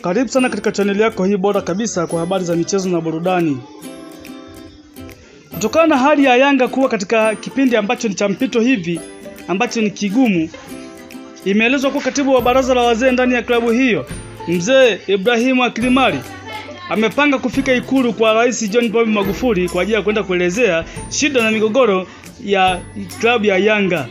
Karibu sana katika chaneli yako hii bora kabisa kwa habari za michezo na burudani. Kutokana na hali ya Yanga kuwa katika kipindi ambacho ni cha mpito hivi ambacho ni kigumu, imeelezwa kuwa katibu wa baraza la wazee ndani ya klabu hiyo mzee Ibrahimu Akilimali amepanga kufika Ikulu kwa Rais John Pombe Magufuli kwa ajili ya kwenda kuelezea shida na migogoro ya klabu ya Yanga.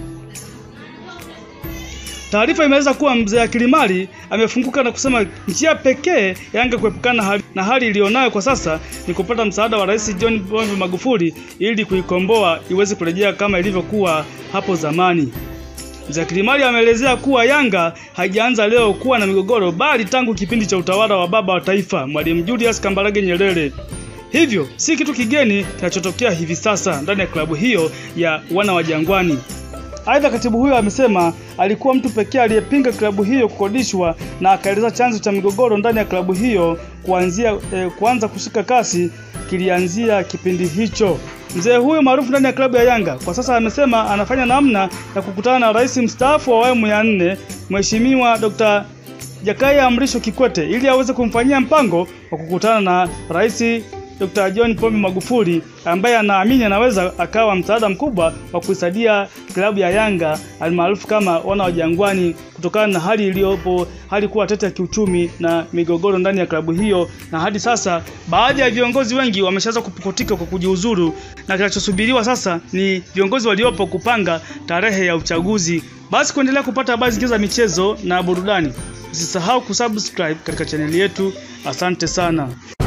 Taarifa imeeleza kuwa mzee Akilimali amefunguka na kusema njia pekee Yanga kuepukana hali, na hali iliyonayo kwa sasa ni kupata msaada wa Rais John Pombe Magufuli ili kuikomboa iweze kurejea kama ilivyokuwa hapo zamani. Mzee Akilimali ameelezea kuwa Yanga haijaanza leo kuwa na migogoro bali tangu kipindi cha utawala wa baba wa taifa Mwalimu Julius Kambarage Nyerere. Hivyo si kitu kigeni kinachotokea hivi sasa ndani ya klabu hiyo ya wana wa Jangwani. Aidha, katibu huyo amesema alikuwa mtu pekee aliyepinga klabu hiyo kukodishwa na akaeleza chanzo cha migogoro ndani ya klabu hiyo kuanzia eh, kuanza kushika kasi kilianzia kipindi hicho. Mzee huyo maarufu ndani ya klabu ya Yanga kwa sasa amesema anafanya namna ya kukutana na rais mstaafu wa awamu ya nne Mheshimiwa Dr. Jakaya Mrisho Kikwete ili aweze kumfanyia mpango wa kukutana na rais Dr. John Pombe Magufuli ambaye anaamini anaweza akawa msaada mkubwa wa kuisaidia klabu ya Yanga almaarufu kama wana wa Jangwani, kutokana na hali iliyopo, hali kuwa tete ya kiuchumi na migogoro ndani ya klabu hiyo, na hadi sasa baadhi ya viongozi wengi wameshaanza kupukutika kwa kujiuzuru, na kinachosubiriwa sasa ni viongozi waliopo kupanga tarehe ya uchaguzi. Basi kuendelea kupata habari zingine za michezo na burudani, usisahau kusubscribe katika chaneli yetu. Asante sana.